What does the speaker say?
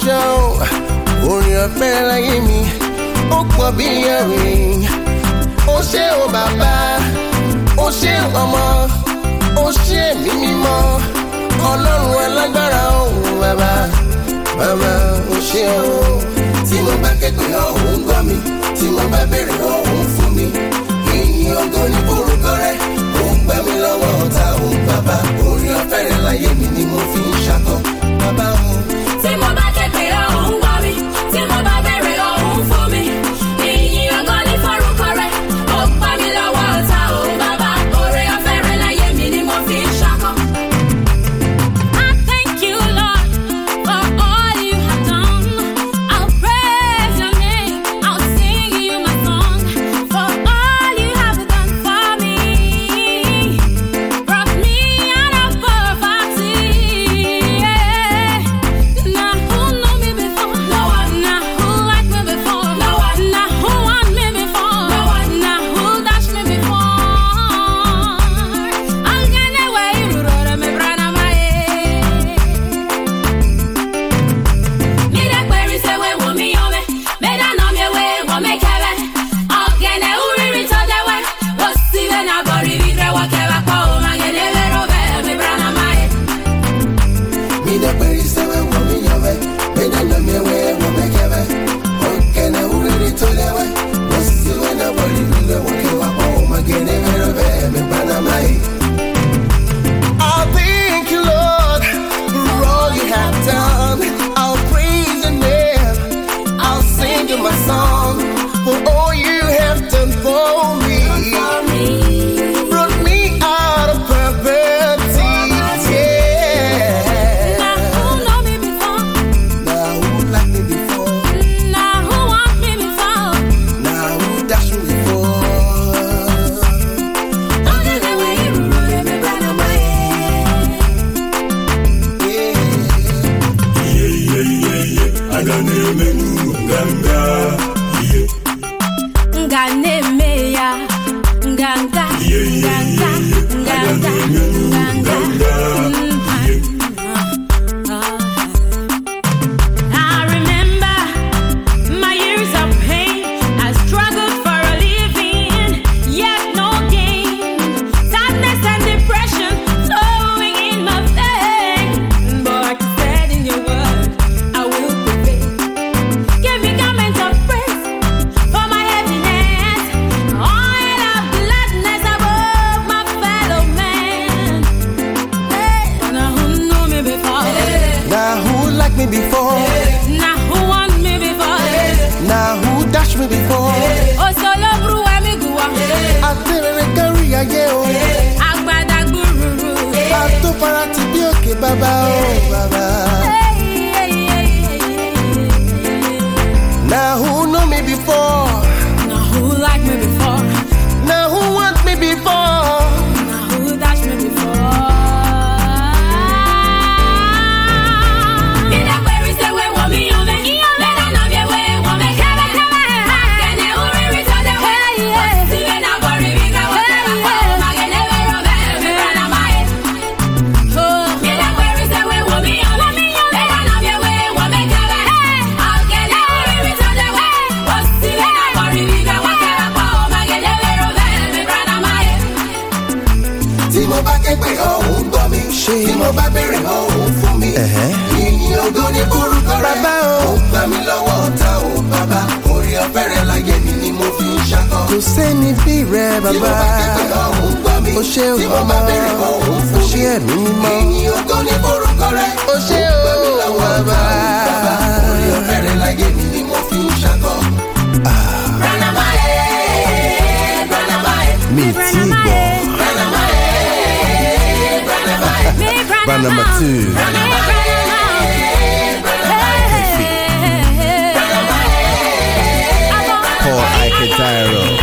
ṣe o orin ọ̀fẹ́ láyé mi ó pọ̀ bí ẹ̀rìn ó ṣe o bàbá ó ṣe ọmọ ó ṣe mí mímọ́ ọlọ́run alágbára òun bàbá bàbá ó ṣe o tí mo bá kẹ́kọ̀ọ́ ọ̀hún gbọ́ mi tí mo bá béèrè ọ̀hún fún mi ìyìn ògo ní orúkọ rẹ̀ ó ń gbà mí lọ́wọ́ ọ̀tá òun bàbá orin ọ̀fẹ́ rẹ̀ láyé mi ni mo fi ń ṣakọ bàbá òun. Tí mo bá képe ọ̀hún gbọ́ mi, tí mo bá bẹ̀rẹ̀ ọ̀hún fún mi. Ìyìn ògo ní forúkọ rẹ̀, ó gbà mí lọ́wọ́ ọ̀tá o bàbá. Oore ọ̀fẹ́ rẹ̀ láyé mi ni mo fi ń ṣakọ. I thank you, Lord, for all you have done. I'll praise your name, I'll sing you my song. For all you have done for me. Brought me out of poverty. Now who knew me before? No one. Now who liked me before? No one. Now who want me before? No one. Now who dashed me before? I'm gonna wait, Rurora me brana mae. Mira kweri se we wo mi yome, meda no mi we wo me keve. Ogene uriri to de we, wo si we na bori vidre wo keva ko magene vero ve mi brana mae. Mi da peri se we wo mi yove, me da na mi we wo me keve. Oke na uriri to le we, wasi we na boli mi le wo ke wa po ma gene vero ve me bana mai. I thank you, Lord, for all you have done. I'll praise your name. I'll sing you my song for all you have done for me. Brought me out of poverty. Yeah. Now who know me before? Now who like me before? Now who want me before? Now who dash me before? Ogene we rurore me brana mae. Yeah. ihe ihe ihe ihe aga na-emenu nganga ihe nga na-eme ya nganga ihe ihe ihe ihe aga na-emenu nganga ihe I remember my years of pain. I struggled for a living, yet no gain. Sadness and depression flowing in my veins. But you said in your word, I will prevail. Give me garments of praise for my heaviness, oil of gladness above my fellow man. Hey, now who knew me before? Now who like me before? Now who want me before? Now who dash me before? Oh, solo bru amiguwa. Àtẹ̀rẹ̀rẹ̀ kárí ayé o. Agbada gbúrúrú. Àtó para ti bí òkè bàbá o bàbá. Now who know me before? Now who like me before? Now who want me before? Now who dash me before? Ina kweri se we wo mi yome. Lena na bie we wo me kebe. Akene uriri to de we. Osiwe na bori biga wo keba kwa. Magene vero ve mi brana mae. Ina kweri se we wo mi yome. Lena na bie we wo me kebe. Akene uriri to de we. Osiwe na bori biga wo keba kwa. Magene vero ve mi brana mae. Tí mo bá ké pé ọ̀hún gbọ́ mi. Tí mo bá béèrè ọ̀hún fún mi. Ìyìn ògo ní orúkọ rẹ̀. Bàbá o. Ó gbà mí lọ́wọ́ ọ̀tá o bàbá. Orí ọ̀fẹ́ rẹ̀ láyé mi ni mo fi ń ṣakọ. Kò sẹ́ni bí rẹ̀ Tí mo bá ké pé ọ̀hún gbọ́ mi. Ó ṣe Tí mo bá béèrè ọ̀hún fún Ó mi. ṣe ẹ̀mí mímọ́. Ìyìn ògo ní orúkọ rẹ̀. Ó ṣe Ó gbà mí o lọ́wọ́ ọ̀tá bàbá. o bàbá. Orí ọ̀fẹ́ rẹ̀ láyé mi ni mo fi ń ṣakọ. Brana Mae, Brana Mae, Mi tí gbọ́. Brana Mae, Brana Mae. Band number two. Paul Ike Tyro.